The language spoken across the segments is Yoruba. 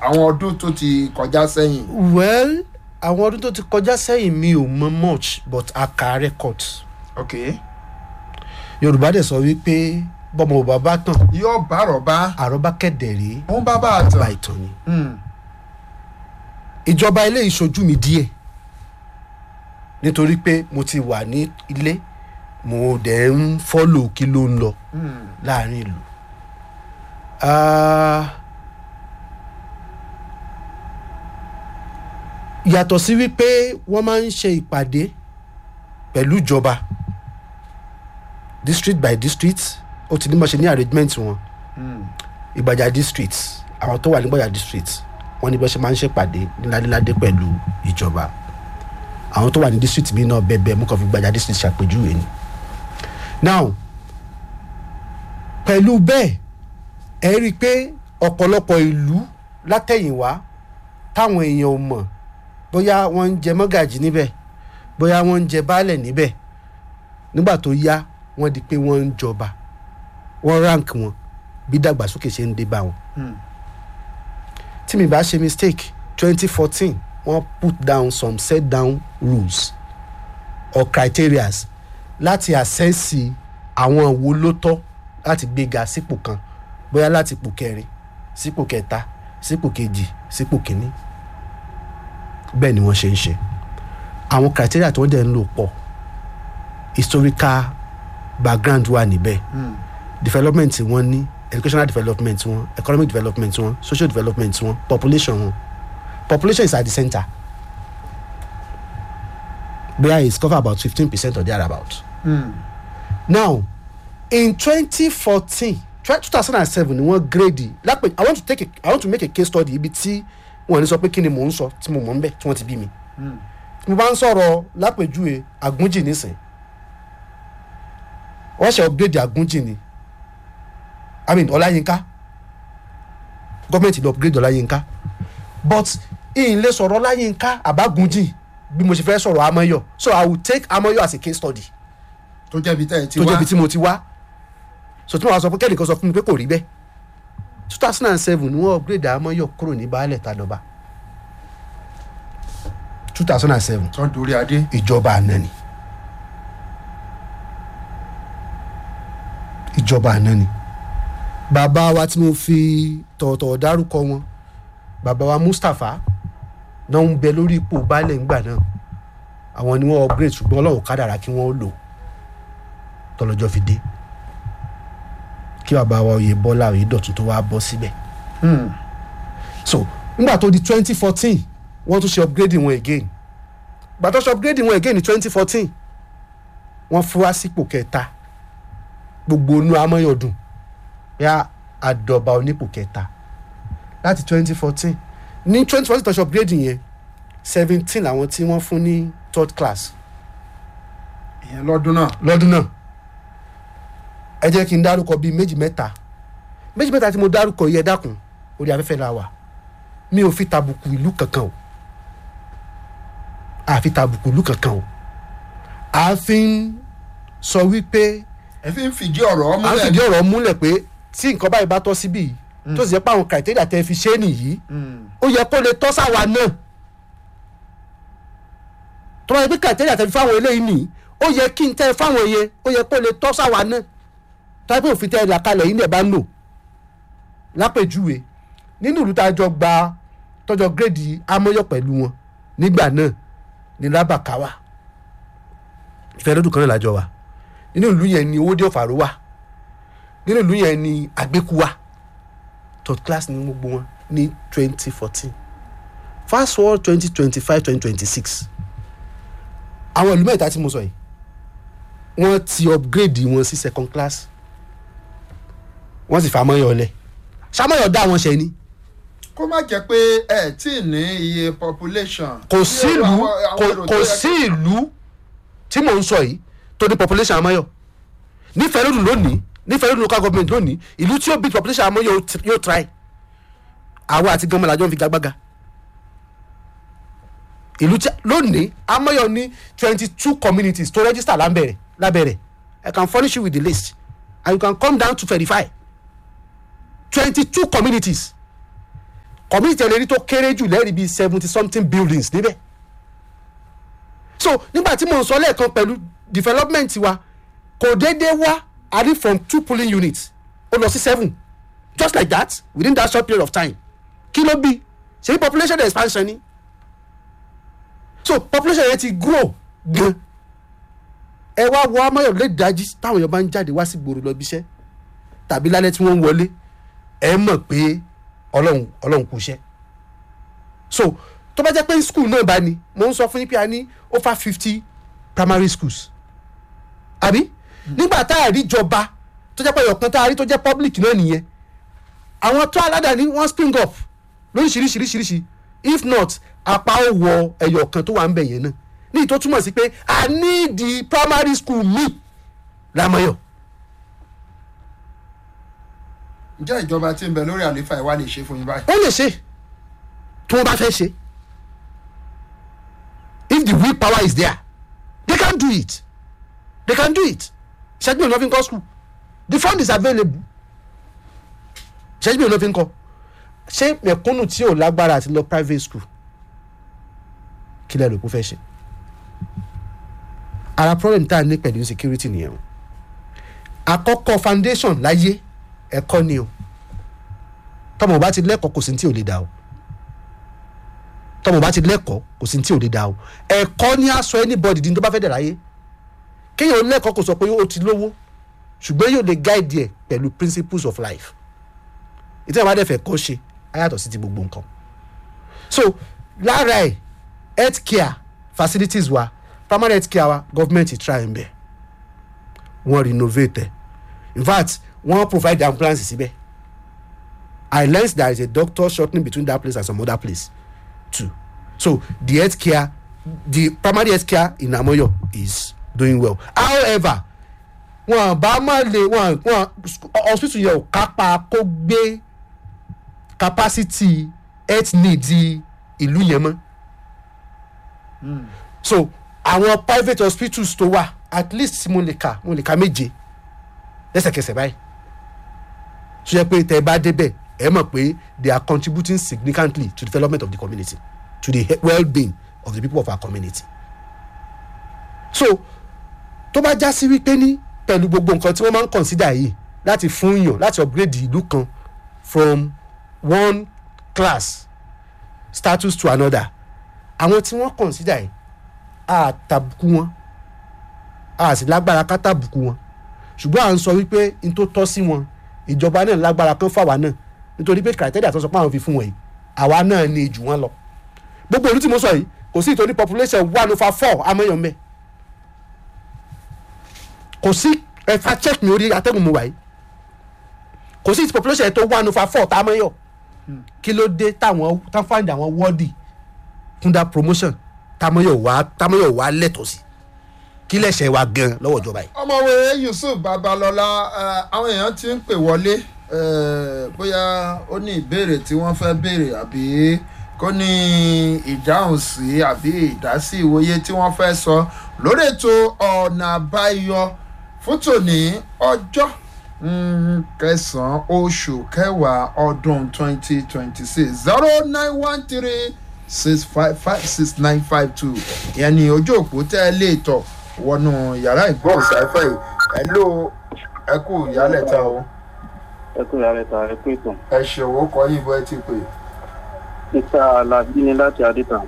àwọn ọdún tó ti kọjá sẹ́yìn. well àwọn ọdún tó ti kọjá sẹ́yìn mi ò mọ much but a ka record ok yorùbá dẹ̀ sọ wípé bọ́mọ ò bá bá tàn yóò bá rọ̀bá àròbá kẹ̀dẹ̀ rí òun bá bá a bá tàn. ìtàn ni. Hmm. ìjọba ilé ìṣojú mi díẹ̀ nítorí pé mo ti wà ní ilé mo dẹ̀ ń fọ́lò kí ló ń lọ Hmm. láàrin ìlú. Ah, yàtọ̀ sí wípé wọ́n máa ń ṣe ìpàdé pẹ̀lú ìjọba district by district ó ti ní mọ̀ ṣe ní arrangement wọn Hmm. ìgbàjà district àwọn tó wà ní ìgbàjà district wọ́n ní bẹ́ẹ̀ ṣe máa ń ṣèpàdé níládéládé pẹ̀lú ìjọba àwọn tó wà ní district mi náà bẹ́ẹ̀ bẹ́ẹ̀ mú kàn fi ìgbàjà district ṣàpèjúwe ni. now pẹ̀lú bẹ́ẹ̀ ẹ rí i pé ọ̀pọ̀lọpọ̀ ìlú látẹ̀yìnwá táwọn èèyàn ò mọ̀ bóyá wọ́n ń jẹ mọ́gàjì níbẹ̀ bóyá wọ́n ń jẹ baálẹ̀ níbẹ̀ nígbà tó yá wọ́n di pé wọ́n ń jọba wọ́n rank wọn bí dàgbàsókè ṣe ń dé bá wọn. Hmm. tí mi bá ṣe mistake twenty fourteen wọ́n put down some set down rules or criterias láti àṣẹ́sì àwọn wo ló tọ́ láti gbéga sípò kan bóyá láti ipò kẹrin sípò kẹta sípò kejì sípò kínní bẹ́ẹ̀ ni wọ́n ṣe ń ṣe àwọn criteria tí wọ́n dẹ̀ ń lò pọ̀ historical background wà níbẹ̀ Hmm. development tí wọ́n ní educational development wọn economic development wọn social development wọn population wọn population is at the center bóyá it's cover about fifteen percent or thereabout Hmm. now in twenty fourteen two thousand and seven ni wọ́n grade lápè i want to take a i want to make a case study ibi tí wọ́n ní sọ pé kí ni mò ń sọ tí mo mọ̀ ń bẹ̀ tí wọ́n ti bí mi Hmm. mo bá ń sọ̀rọ̀ lápèjúwe àgúnjì nísìn wọ́n ṣe upgrade àgúnjì ni i mean ọláyínká gọ́ọ̀mẹ̀ntì lọ upgrade ọláyínká but ìyìn lè sọ̀rọ̀ ọláyínká àbágúnjì bí mo ṣe fẹ́ sọ̀rọ̀ amáyọ̀ so i will take amáyọ̀ as a case study tó jẹ́bi tẹ́ ẹ ti tó wá. jẹ́ ibi tí mo ti wá so tí mo wá sọ pé kẹ́nìkan sọ fún mi pé kò rí bẹ́ẹ̀ two thousand and seven ni wọ́n upgrade amáyọ̀ kúrò ní baálẹ̀ tàdọ̀bà two thousand and seven tó ń dorí adé. ìjọba àná ni ìjọba àná ni bàbá wa tí mo fi tọ̀ọ̀tọ̀ dárúkọ wọn bàbá wa mustapha náà ń bẹ lórí ipò baálẹ̀ ńgbà náà àwọn ni wọ́n upgrade ṣùgbọ́n ọlọ́run kádàrá kí wọ́n lò tọ́lọ́jọ́ fi dé kí bàbá wa oyè bọ́lá oyè dọ̀tun tó wá bọ́ síbẹ̀ Hmm. so nígbà tó di twenty fourteen wọ́n tún ṣe upgrading wọn again gbà tó ṣe upgrading wọn again ní twenty fourteen wọ́n fún wa sípò kẹta gbogbo inú amóyọ̀dùn yá àdọ̀bà onípò kẹta láti twenty fourteen ní twenty fourteen tó ṣe upgrading yẹn seventeen làwọn tí wọ́n fún ní third class ìyẹn lọ́dún náà. lọ́dún náà ẹ jẹ́ kí n dárúkọ bíi méjì mẹ́ta méjì mẹ́ta tí mo dárúkọ yẹ dákun orí afẹ́fẹ́ la wà mi ò fi tàbùkù ìlú kankan o àfi tàbùkù ìlú kankan o àfi ń sọ wípé ẹ fi ń fìdí ọ̀rọ̀ à ń múlẹ̀. fìdí ọ̀rọ̀ múlẹ̀ pé tí nǹkan báyìí bá tọ́ síbí yìí tó sì jẹ́ pé àwọn criteria tẹ́ fi ṣe é nìyí Hmm. ó yẹ kó lè tọ́ sáwa náà tó bá yẹ pé criteria tẹ́ fi fáwọn eléyìí nìyí ó yẹ kí n tẹ́ fáwọn yẹn ó yẹ kó lè tọ́ sáwa náà tó yẹ pé òfin tẹ́ ẹ là kalẹ̀ yìí náà bá ń lò lápèjúwe nínú ìlú tá a jọ gba tọjọ gírèdì amóyọ pẹ̀lú wọn nígbà náà ní lábàkáwà ìfẹ́ lọ́dún kan náà lájọ wa nínú ìlú yẹn ni owóde ọ̀fàró wà nínú ìlú yẹn ni àgbékú wà third class ní gbogbo wọn ní twenty fourteen fast forward twenty twenty five twenty twenty six àwọn ìlú mẹ́ta tí mo sọ yìí wọ́n ti upgrade wọn sí second class wọ́n sì fa amóyọ lẹ̀ sàmóyọ dá wọn ṣe ni kó má jẹ́ pé ẹ tí ì ní iye population. kò sí ìlú Àwọn- àwọn kò- èrò kò tó yẹ sí ìlú tí mò ń sọ yìí tó ní population amáyọ nífẹ̀ẹ́ lónìí lónìí nífẹ̀ẹ́ lónìí local government lónìí ìlú tí ó bí population amáyọ yóò tr- yóò try àwa àti gánmọ́ làjọ ń fi gagbága ìlú tí lónìí amáyọ ní twenty two communities tó register lábẹ́rẹ̀ lábẹ́rẹ̀ I can furnish you with the list and you can come down to verify twenty two communities community ẹlẹ́rìí tó kéré jù lẹ́rìí bíi seventy something buildings níbẹ̀ so nígbà tí mo ń sọ lẹ́ẹ̀kan pẹ̀lú development wa kò déédéé wá a rí from two polling units ó lọ sí seven just like that within that short period of time kí ló bí ṣe population expansion ni so population yẹn ti grow gan ẹ wá wọ amáyọ lè dájí táwọn èèyàn bá ń jáde wá sí gbòòrò lọ bíṣẹ́ tàbí lálẹ́ tí wọ́n ń wọlé ẹ mọ̀ pé ọlọ́run ọlọ́run kù iṣẹ́ so tó bá jẹ́ pé school náà bá ní mo ń sọ fún yín pé a ní over fifty primary schools àbí nígbà tá a rí jọba tó jẹ́ pé ọ̀kan tá a rí tó jẹ́ public náà nìyẹn àwọn tó aládàáni wọ́n spring up lóríṣiríṣiríṣiríṣi if not apá ó wọ ẹyọ kan tó wà ń bẹ̀ yẹn náà ní ìtò túmọ̀ sí pé a ní di primary school mi lámọ́yọ̀ ǹjẹ́ ìjọba tí ń bẹ lórí àlééfà ìwà lè ṣe fún yín báyìí. wọ́n lè ṣe tí wọ́n bá fẹ́ ṣe if the will power is there they can do it they can do it ṣẹ́jú mi ò lọ́ fi ń kọ́ school the fund is available ṣẹ́jú mi ò lọ́ fi ń kọ́ ṣé mẹ̀kúnnù tí ò lágbára àti lọ private school kí lẹ́nu kó fẹ́ ṣe ara problem tá a ní pẹ̀lú insecurity nìyẹn o àkọ́kọ́ foundation láyé ẹ̀kọ́ ni o tọmọ bá ti lẹ́kọ̀ọ́ kò sí ní tí ò lè dá o tọmọ bá ti lẹ́kọ̀ọ́ kò sí ní tí ò lè dá o ẹ̀kọ́ ni a sọ anybody di ní tó bá fẹ́ dẹ̀ láyé kéèyàn lẹ́kọ̀ọ́ kò sọ pé ó ti lówó ṣùgbọ́n yóò lè guide ẹ̀ pẹ̀lú principles of life ìtẹ́ ìwádìí ẹ̀fẹ̀ kọ́ ṣe ayàtọ̀ sí ti gbogbo nǹkan so lára ẹ̀ health care facilities wa primary health care wa government try ń bẹ̀ wọ́n renovate ẹ̀ in fact wọ́n provide ambulance síbẹ̀ i learnt there is a doctor shortening between that place and some other place too so the health care the primary health care in amoyo is doing well however wọn bá má lè wọn wọn hospital yẹn ò kápá kó gbé capacity health needs ìlú yẹn mọ́ so àwọn private hospitals tó wà at least mo lè kà mo lè kà méje lẹ́sẹ̀kẹsẹ̀ báyìí so yẹ pé tẹ bá débẹ̀ ẹ mọ̀ pé they are contributing significantly to the development of the community to the he- well-being of the people of our community so tó bá já sí wípé ní pẹ̀lú gbogbo nǹkan tí wọ́n máa ń consider yìí láti fún yàn láti upgrade ìlú kan from one class status to another àwọn tí wọ́n consider yìí a tàbùkù wọn a sì lágbára ká tàbùkù wọn ṣùgbọ́n à ń sọ wípé n tó tọ́ sí wọn ìjọba náà lágbára kan fáwa náà nítorí pé criteria tó sọ pé àwọn fi fún wọn yìí àwa náà ní jù wọn lọ gbogbo olú tí mo sọ yìí kò sí ìtòní population one over four amẹ́yàn mẹ́ kò sí ẹ̀fà check ní orí atẹ́gùn mu wáyé kò sí population tó one over four tá a mẹ́yọ̀ kí ló dé táwọn tá find àwọn wọ́ọ̀dì fún that promotion támọ́yọ̀ wá támọ́yọ̀ wá lẹ́tọ̀ọ́ sí kí lẹ́sẹ̀ wa gan lọ́wọ́ ìjọba yìí. ọmọwé yusuf babalọla eh, àwọn èèyàn ti ń pè wọlé eh, bóyá ó ní ìbéèrè tí wọ́n fẹ́ béèrè àbí kó ní ìdáhùn sí àbí ìdásí ìwòye tí wọ́n fẹ́ sọ lórí ètò ọ̀nà àbáyọ fún tòní ọjọ́ mm, kẹsàn-án oṣù kẹwàá ọdún twenty twenty six zero nine one three six five five six nine five two ìyẹn ni ojú òpó tẹ́ ẹ lè tọ̀ wọnú yàrá ìgbóhùnsáfẹ́ yìí ẹ ló ẹ kú ìyálẹ̀ta o ẹ kú ìyá rẹ ta ẹ kú ètò ẹ ṣòwò kọ yìí bó ẹ ti pè mr alabi ni láti adéta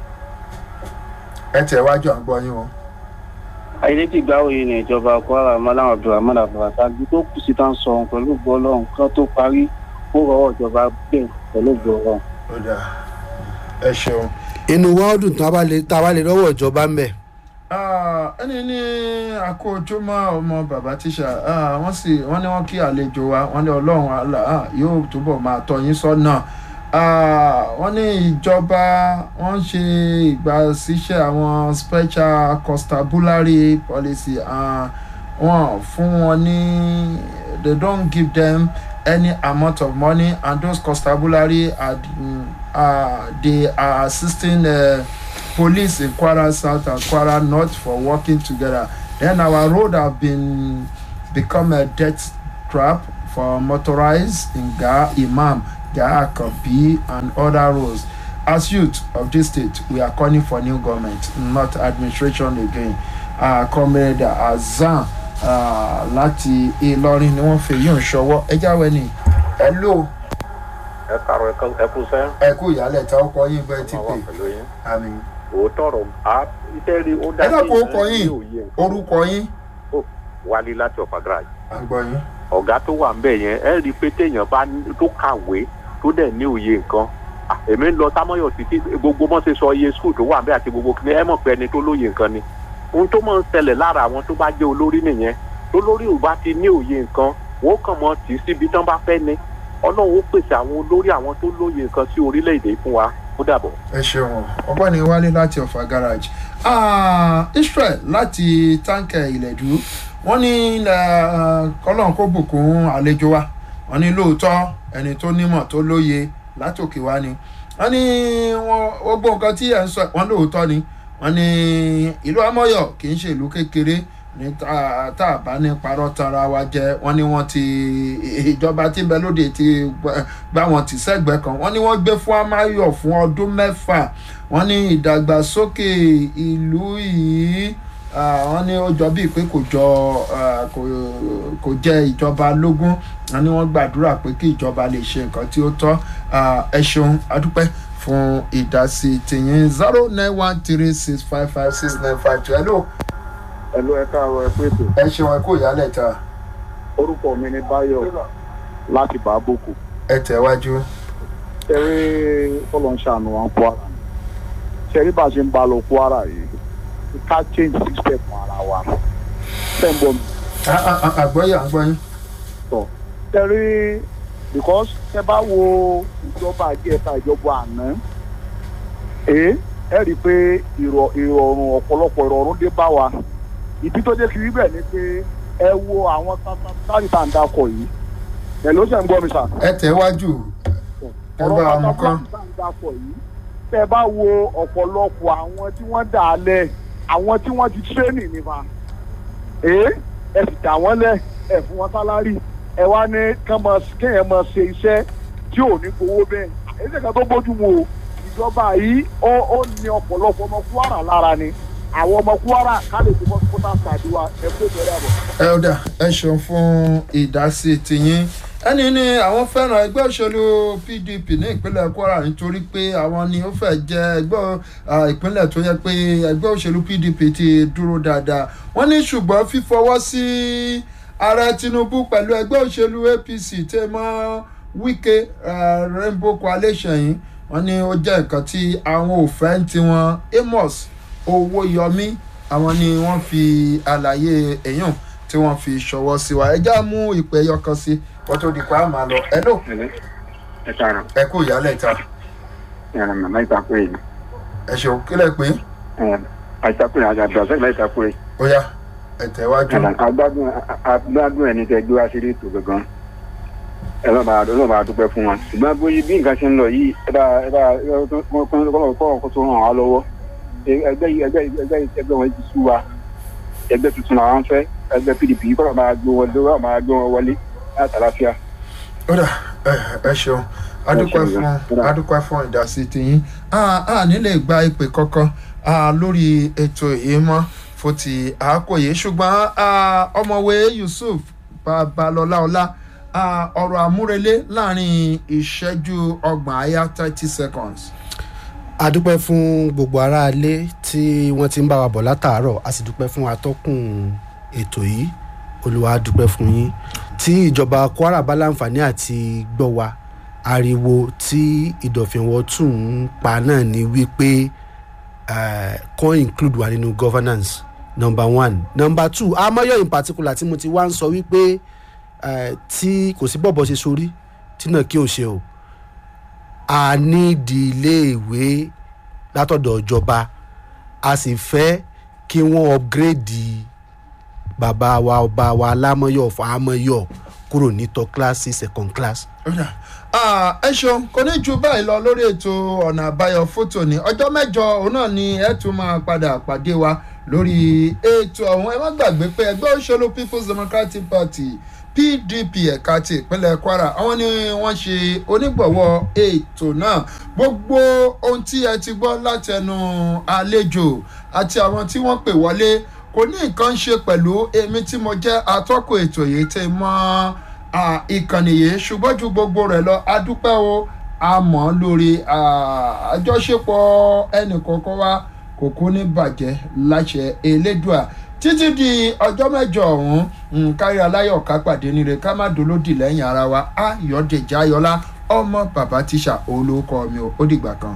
ẹ tẹ̀ wájú à ń gbọ́ yín o. ayédèjì gbáwòye ní ìjọba kwara malam abdulrahman abdulrasaq tó kù sí tá ń sọ ohun pẹ̀lú gbọ́lọ́hún kan tó parí ó rọwọ́ ìjọba bẹ́ẹ̀ pẹ̀lú gbọ́lọ́hún. ó dà ẹ ṣeun. inú wa ó dùn tá a bá lè tá a bá lè lọ́wọ́ ìjọba ń bẹ̀. Ah, ẹni ní àkójọmọ ọmọ bàbá tíṣà ah, wọ́n sì wọ́n ní wọ́n kí àlejò wa wọ́n ní ọlọ́run àlà ah, yóò túbọ̀ máa tọ́ yín sọ́nà Ah, wọ́n ní ìjọba wọ́n ṣe ìgbàsíṣẹ́ àwọn special constabulary policy ah, wọ́n fún wọn ní they don't give them any amount of money and those constabulary are, mm, uh, they are assisting uh, police in Kwara South and Kwara North for working together. Then our road have been become a death trap for motorized Nga Imam Yahya Akanbi and other roles. As youth of this state, we are calling for new government, not administration again. Uh, Comrade Azan uh, láti Ìlọrin ni wọ́n fi yín ṣọwọ́. Ẹ jáwé ni. Ẹ lò ẹ kàrọ ẹ kú sẹ. ẹ kú ìyálẹ̀ tá ó kọ yín bẹ́ẹ̀ ti ọmọ pè. wa pẹ̀lú yín. Àmì. òótọ́ rọ̀ á iṣẹ́ rí ó Ẹ dájú dákun orúkọ yín. òye Orúkọ yín. wálé láti ọ̀fà garage. Àgbọ̀ yín. ọ̀gá tó wà ńbẹ̀ yẹn ẹ rí i pé téèyàn bá ní- tó kàwé tó dẹ̀ ní òye nǹkan à, èmi ń lọ támọ́yọ̀ títí gbogbo mọ́ ṣe sọ iye skul tó wà ńbẹ̀ àti gbogbo kìnìún ẹ mọ̀ pé ẹni tó lóye nǹkan ni ohun tó máa ń ṣẹlẹ̀ lára àwọn tó bá jẹ́ olórí nìyẹn tó lórí ò bá ti ní òye nǹkan wọ́n kàn mọ́ tì í síbi tán bá fẹ́ ni ọlọ́run ó pèsè àwọn olórí àwọn tó lóye nǹkan sí orílẹ̀-èdè fún wa ó dàbọ̀. ẹ ṣeun ọgbọ́ni wálé láti ọ̀fà garage Ah, israel láti táǹkẹ̀ ìlẹ̀dú wọ́n ní ah, kọ́lọ́n kó bùkún àlejò wa wọ́n ní lóòótọ́ ẹni tó nímọ̀ tó lóye látòkè wá ni wọ́n ní wọ́n gbọ́ nǹkan tí ẹ̀ ń sọ wọ́n lóòótọ́ ni wọ́n ní ìlú amọ́yọ̀ kì í ṣe ìlú kékeré ní tá tá a bá ní parọ́ tara wa jẹ́ wọ́n ní wọ́n ti ìjọba tí ń bẹ lóde ti gbà- gbá wọn tì sẹ́gbẹ̀ẹ́ kan wọ́n ní wọ́n gbé fún amáyọ̀ fún ọdún mẹ́fà wọ́n ní ìdàgbàsókè ìlú yìí ah, wọ́n ní ó jọ bíi pé kò jọ ah, kò- kò jẹ́ ìjọba lógún wọ́n ní wọ́n gbàdúrà pé kí ìjọba lè ṣe nǹkan tí ó tọ́ Ah, ẹ ṣeun adúpẹ́ fún ìdásí tìyín zero nine one three six five five six nine five two hello ẹ̀lú ẹ̀ka ọ̀rọ̀ ẹ̀kú ètò ẹ ṣeun ẹ kó ìyálẹ̀ ta orúkọ mi ni báyọ̀ láti bàbókù ẹ tẹ̀wájú. ṣẹ́rí fọlọ́nṣàánú wọn kwara ṣẹ́rí bá a ṣe ń bá lọ kwara yìí ká change system ara wa sẹ́ńbọ̀ mi Ah, ah, ah, àgbọ́yé àgbọ́yé. tọ̀ ṣẹ́rí because ṣẹ́ bá wo ìjọba àjẹta ìjọba àná ẹ ẹ rí i pé ìrọ̀ ìrọ̀rùn ọ̀pọ̀lọpọ̀ ìrọ̀rùn dé bá wa ìdí tó jẹ́ kí rí bẹ́ẹ̀ ni pé ẹ wo àwọn táyì tá à ń dakọ̀ yìí ẹ̀ ló ṣe ń gbọ́ mi sà ẹ tẹ̀wájú ẹ bá wa mú kán. dapọ̀ yìí tẹ́ ẹ bá wo ọ̀pọ̀lọpọ̀ àwọn tí wọ́n dà á lẹ̀ àwọn tí wọ́n ti tírénì nípa ee ẹ sì dà wọ́n lẹ̀ ẹ fún wọn sálárì ẹ wá ní kán máa kéèyàn máa ṣe iṣẹ́ tí ò ní gbowó bẹ́ẹ̀ èyí kan tó bójú mu o ìjọba yìí ó ó ní ọ̀pọ̀lọpọ̀ ọmọ kwara lára ni àwọn ọmọ kwara ká lè fi mọ́tò ṣàdúrà ẹ kó bẹ̀rẹ̀ àbọ̀. ẹ ó dà ẹ ṣeun fún ìdásí tìyín ẹni ní àwọn fẹ́ràn ẹgbẹ́ òṣèlú pdp ní ìpínlẹ̀ kwara nítorí pé àwọn ni ó fẹ́ jẹ́ ẹgbẹ́ ah, ìpínlẹ̀ tó yẹ pé ẹgbẹ́ òṣèlú pdp ti dúró dáadáa wọ́n ní ṣùgbọ́n fífọwọ́ sí ààrẹ tinubu pẹ̀lú ẹgbẹ́ òṣèlú apc tẹ́ mọ́ wike ah, rainbow coalition yìí wọ́n ní ó jẹ́ nǹkan tí àwọn ò fẹ́ ń tiwọn amos owó yọmí àwọn ni wọ́n fi àlàyé èèyàn tí wọ́n fi ṣọwọ́ sí wa ẹjá mú ìpè ẹyọ kan sí wọ́n tó di pa á máa lọ ẹ lò ẹ káàárọ̀ ẹ kú ìyálẹ̀ ta ẹ̀rọ màmá ìtàkùn yìí ẹ ṣeun kílẹ̀ pé àìsàkùn yìí àti àbúrò àti ìtàkùn yìí ó yá ẹ tẹ̀wájú agbádùn agbádùn ẹni tẹ gbé wá sí ètò gangan ẹ lọ́ọ́ bá ẹ lọ́ọ́ bá dúpẹ́ fún wa ṣùgbọ́n bóyá bí nǹkan ṣe ń lọ yìí ẹ bá ẹ bá kọ́ ọkọ̀ tó ràn wá lọ́wọ́ ẹgbẹ́ yìí ẹgbẹ́ yìí ẹgbẹ́ yìí ẹgbẹ́ wọn ti sú wa ẹgbẹ́ tuntun làwọn fẹ́ ẹgbẹ́ pdp yìí kọ́ máa gbé wọn lọ́wọ́ máa gbé wọn wọlé láti àlàáfíà. ó dà ẹ ẹ ṣeun adúpẹ́ fún adúpẹ́ fún ìdásí tiyín a nílè gba ìpè kankan ah, lórí ètò yìí mọ́ fún ti àákò yìí ṣùgbọ́n ah, ọmọwé yusuf babalọlá ọlá ah, ọ̀rọ̀ àmúrelé láàrin ìṣẹ́jú ọgbọ̀n àyá thirty seconds. a dúpẹ́ fún gbogbo aráalé tí wọ́n ti ń bá wa bọ̀ látàárọ̀ a sì dúpẹ́ fún atọ́kùn ètò yìí olùwà a dúpẹ́ fún yín tí ìjọba kwara bá láǹfààní àti gbọ́ wa ariwo tí ìdọ̀fìnwọ́ tún ń pa náà ni wípé eh, kàn include wa nínú governance number one number two amáyọ in particular tí mo ti wá ń sọ wípé eh, tí kò sí bọ̀bọ̀ ṣe sórí tí náà kí o ṣe o a nídìí iléèwé látọ̀dọ̀ ìjọba a sì fẹ́ kí wọ́n upgrade bàbá wa ọba wa alámọ̀yọ̀ fàámọ̀yọ̀ kúrò ní top class sí second class. Ọ̀dà. Ah, ẹ ṣeun kò ní ju báyìí lọ lórí ètò ọ̀nà àbáyọ fótó ní ọjọ́ mẹ́jọ òun náà ni ẹ tún máa padà pàdé wa lórí ètò ọ̀hún ẹ má gbàgbé pé ẹgbẹ́ òṣèlú people's democratic party pdp ẹ̀ka ti ìpínlẹ̀ kwara àwọn ni wọ́n ṣe onígbọ̀wọ́ ètò náà gbogbo ohun tí ẹ ti gbọ́ látẹnu àlejò àti àwọn tí wọ́n pè wọlé kò ní nǹkan ṣe pẹ̀lú èmi tí mo jẹ́ atọ́kùn ètò yìí tẹ́ mọ́ ìkànnì yìí ṣùgbọ́n ju gbogbo rẹ̀ lọ adúpẹ́ o àmọ́ lórí àjọṣepọ̀ ẹnìkọ̀ọ̀kan wa kò kú ní bàjẹ́ láṣẹ elédùà títí di ọjọ́ mẹ́jọ ọ̀hún kárí aláyọ̀ ká pàdé níre ká má dolódì lẹ́yìn ara wa ayọ̀dèjì ayọ̀lá ọmọ bàbá tíṣà olóko mi ò ó dìgbà kan.